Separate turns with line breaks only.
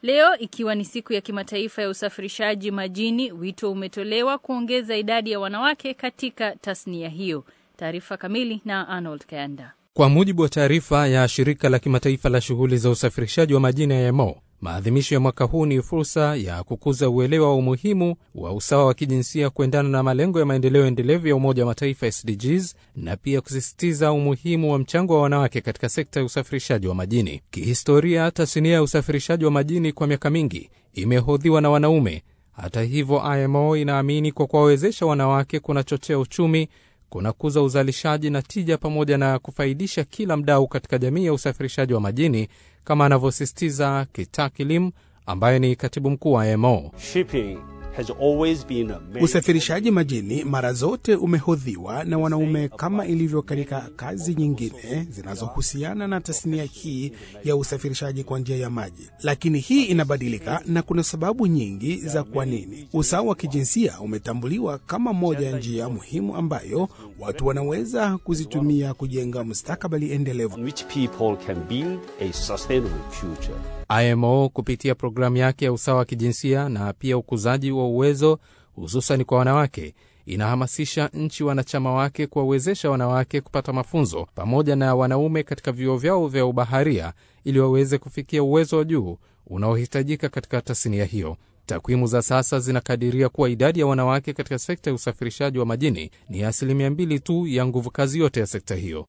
Leo ikiwa ni siku ya kimataifa ya usafirishaji majini, wito umetolewa kuongeza idadi ya wanawake katika tasnia hiyo. Taarifa kamili na Arnold Kayanda.
Kwa mujibu wa taarifa ya shirika la kimataifa la shughuli za usafirishaji wa majini ya IMO, maadhimisho ya mwaka huu ni fursa ya kukuza uelewa wa umuhimu wa usawa wa kijinsia kuendana na malengo ya maendeleo endelevu ya Umoja wa Mataifa SDGs, na pia kusisitiza umuhimu wa mchango wa wanawake katika sekta ya usafirishaji wa majini. Kihistoria, tasnia ya usafirishaji wa majini kwa miaka mingi imehodhiwa na wanaume. Hata hivyo, IMO inaamini kwa kuwawezesha wanawake kunachochea uchumi kunakuza uzalishaji na tija pamoja na kufaidisha kila mdau katika jamii ya usafirishaji wa majini, kama anavyosisitiza Kitaki Lim ambaye ni katibu mkuu wa IMO.
Usafirishaji majini mara zote umehodhiwa na wanaume kama ilivyo katika kazi nyingine zinazohusiana na tasnia hii ya usafirishaji kwa njia ya maji, lakini hii inabadilika na kuna sababu nyingi za kwa nini. Usawa wa kijinsia umetambuliwa kama moja ya njia muhimu ambayo watu wanaweza kuzitumia kujenga mustakabali endelevu.
IMO kupitia programu yake ya usawa wa kijinsia na pia ukuzaji wa uwezo hususani kwa wanawake inahamasisha nchi wanachama wake kuwawezesha wanawake kupata mafunzo pamoja na wanaume katika vyuo vyao vya ubaharia ili waweze kufikia uwezo wa juu unaohitajika katika tasnia hiyo. Takwimu za sasa zinakadiria kuwa idadi ya wanawake katika sekta ya usafirishaji wa majini ni asilimia mbili tu ya nguvu kazi yote ya sekta hiyo.